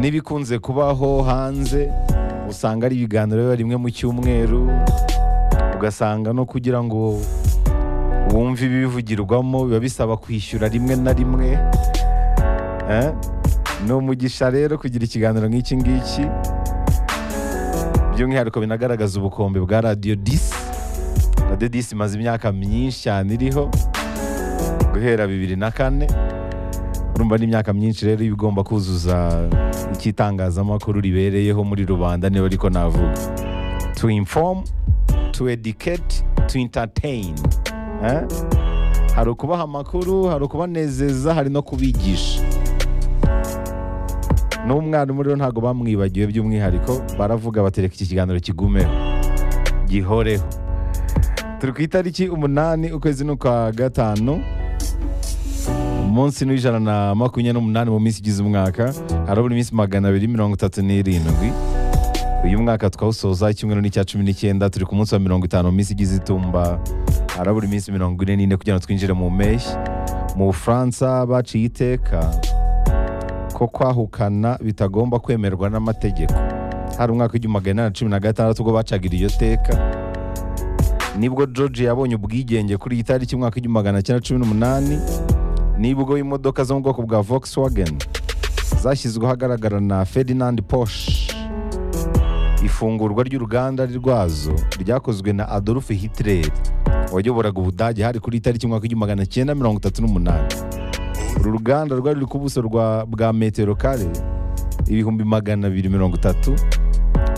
n'ibikunze kubaho hanze usanga ari ibiganiro biba rimwe mu cyumweru ugasanga no kugira ngo wumve ibibivugirwamo biba bisaba kwishyura rimwe na rimwe Eh? ni umugisha rero kugira ikiganiro nk'iki ngiki by'umwihariko binagaragaza ubukombe bwa radiyo disi radiyo disi imaze imyaka myinshi cyane iriho guhera bibiri na kane urumva ni imyaka myinshi rero iba igomba kuzuza icy'itangazamakuru ribereyeho muri rubanda niba ariko navuga to inform to educate to entertain Eh? hari ukubaha amakuru hari ukubanezeza hari no kubigisha n'umwarimu rero ntabwo bamwibagiwe by'umwihariko baravuga batereka iki kiganiro kigumeho gihoreho turi ku itariki umunani ukwezi ni ukwa gatanu umunsi ni ijana na makumyabiri n'umunani mu minsi igize umwaka harabura iminsi magana abiri mirongo itatu n'irindwi uyu mwaka twawusoza icyumweru n'icya cumi n'icyenda turi ku munsi wa mirongo itanu mu minsi igize itumba harabura iminsi mirongo ine n'ine kugira ngo twinjire mu mpeshyi mu bufaransa baciye iteka ko kwahukana bitagomba kwemerwa n'amategeko hari umwaka w'igihumbi magana inani na cumi na gatandatu ubwo bacaga iryo teka nibwo george yabonye ubwigenge kuri iyi tariki umwaka w'igihumbi magana cyenda cumi n'umunani nibwo imodoka zo mu bwoko bwa volkswagen zashyizweho ahagaragara na ferdinand porsche ifungurwa ry'uruganda rwazo ryakozwe na adolf hitler wayoboraga ubudage hari kuri itariki umwaka w'igihumbi magana cyenda mirongo itatu n'umunani uru ruganda rwari ruri ku buso rwa- bwa metero kare ibihumbi magana abiri mirongo itatu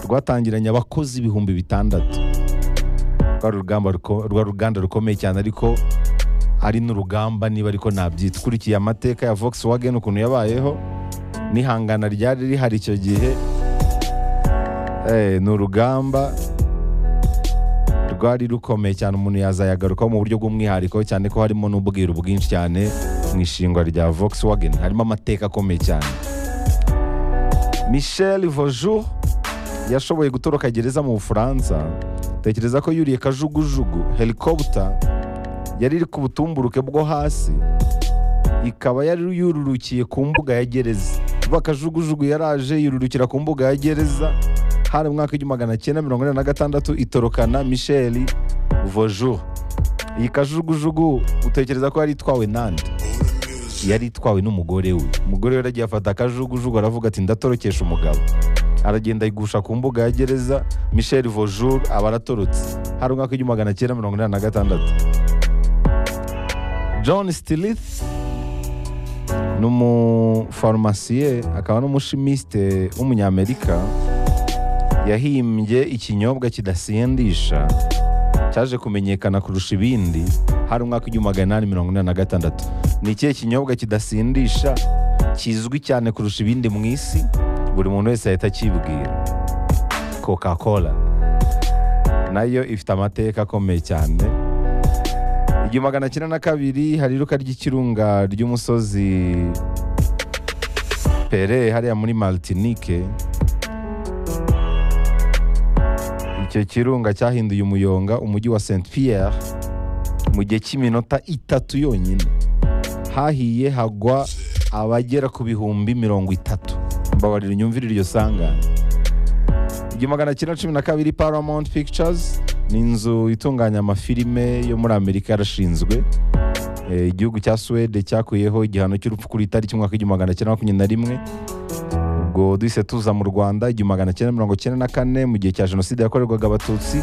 rwatangiranye abakozi ibihumbi bitandatu rwari urugamba ruko- rwari uruganda rukomeye cyane ariko ari n'urugamba niba ariko nabyita ukurikiye amateka ya volkswagen ukuntu yabayeho n'ihangana ryari rihari icyo gihe eh, ni urugamba rwari rukomeye cyane umuntu yazayagarukaho mu buryo bw'umwihariko cyane ko harimo n'ubwiru bwinshi cyane mu ishingwa rya volkswagen harimo amateka akomeye cyane michel vojour yashoboye gutoroka gereza mu bufaransa tekereza ko yuriye kajugujugu helicopter yari iri ku butumburuke bwo hasi ikaba yari yururukiye ku mbuga ya gereza vuba kajugujugu yaraje yururukira ku mbuga ya gereza hari mu mwaka w'igihumbi magana cyenda mirongo inani na gatandatu itorokana michel vojour iyi kajugujugu utekereza ko yari itwawe nande yari itwawe n'umugore we umugore we yaragiye afata akajugujugu aravuga ati ndatorokesha umugabo aragenda ayigusha ku mbuga ya gereza michel vojour aba aratorotse hari umwaka w'igihumbi magana cyenda mirongo inani na gatandatu john stilith ni umufarumasiye akaba n'umushimisite w'umunyamerika yahimbye ikinyobwa kidasindisha cyaje kumenyekana kurusha ibindi hari umwaka w'igihumbi magana inani mirongo inani na gatandatu ni ikihe kinyobwa kidasindisha kizwi cyane kurusha ibindi mu isi buri muntu wese ahita akibwira coca cola nayo ifite amateka akomeye cyane igihumbi magana cyenda na kabiri hari iruka ry'ikirunga ry'umusozi pere hariya muri martinique icyo kirunga cyahinduye umuyonga umujyi wa St Pierre mu gihe cy'iminota itatu yonyine hahiye hagwa abagera ku bihumbi mirongo itatu mbabarira nyumvire iryo sangane igihumbi magana cyenda cumi na kabiri Paramount Pictures ni inzu itunganya amafilime yo muri Amerika yarashinzwe Eh, igihugu cya Suwede cyakuyeho igihano cy'urupfu kuri itariki umwaka w'igihumbi magana cyenda makumyabiri na rimwe ubwo duhise tuza mu rwanda igihumbi magana cyenda mirongo cyenda na kane mu gihe cya jenoside yakorerwaga abatutsi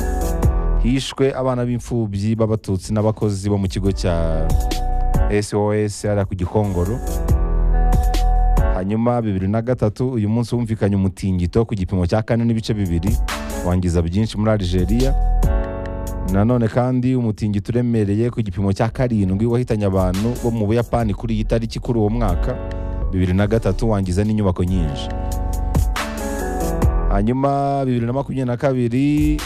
hishwe abana b'imfubyi b'abatutsi n'abakozi bo mu kigo cya sos hariya ku gikongoro hanyuma bibiri na gatatu uyu munsi wumvikanye umutingito ku gipimo cya kane n'ibice bibiri wangiza byinshi muri algeria nanone kandi umutingito uremereye ku gipimo cya karindwi wahitanye abantu bo mu buyapani kuri iyi tariki kuri uwo mwaka bibiri na gatatu wangiza n'inyubako nyinshi hanyuma bibiri na makumyabiri na kabiri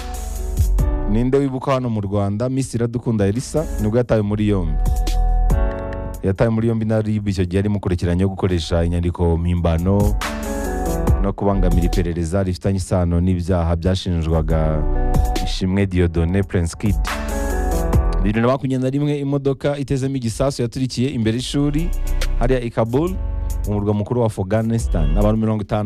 ninde wibuka hano mu rwanda miss iradukunda elisa nibwo yatawe muri yombi yatawe muri yombi na rib icyo gihe ari mukurikiranye yo gukoresha inyandiko mpimbano no kubangamira iperereza rifitanye isano n'ibyaha byashinjwaga ishimwe diodone prince kid bibiri na makumyabiri na rimwe imodoka itezemo igisasu yaturikiye imbere y'ishuri hariya i kabul umurwa mukuru wa afghanistan abantu mirongo itanu na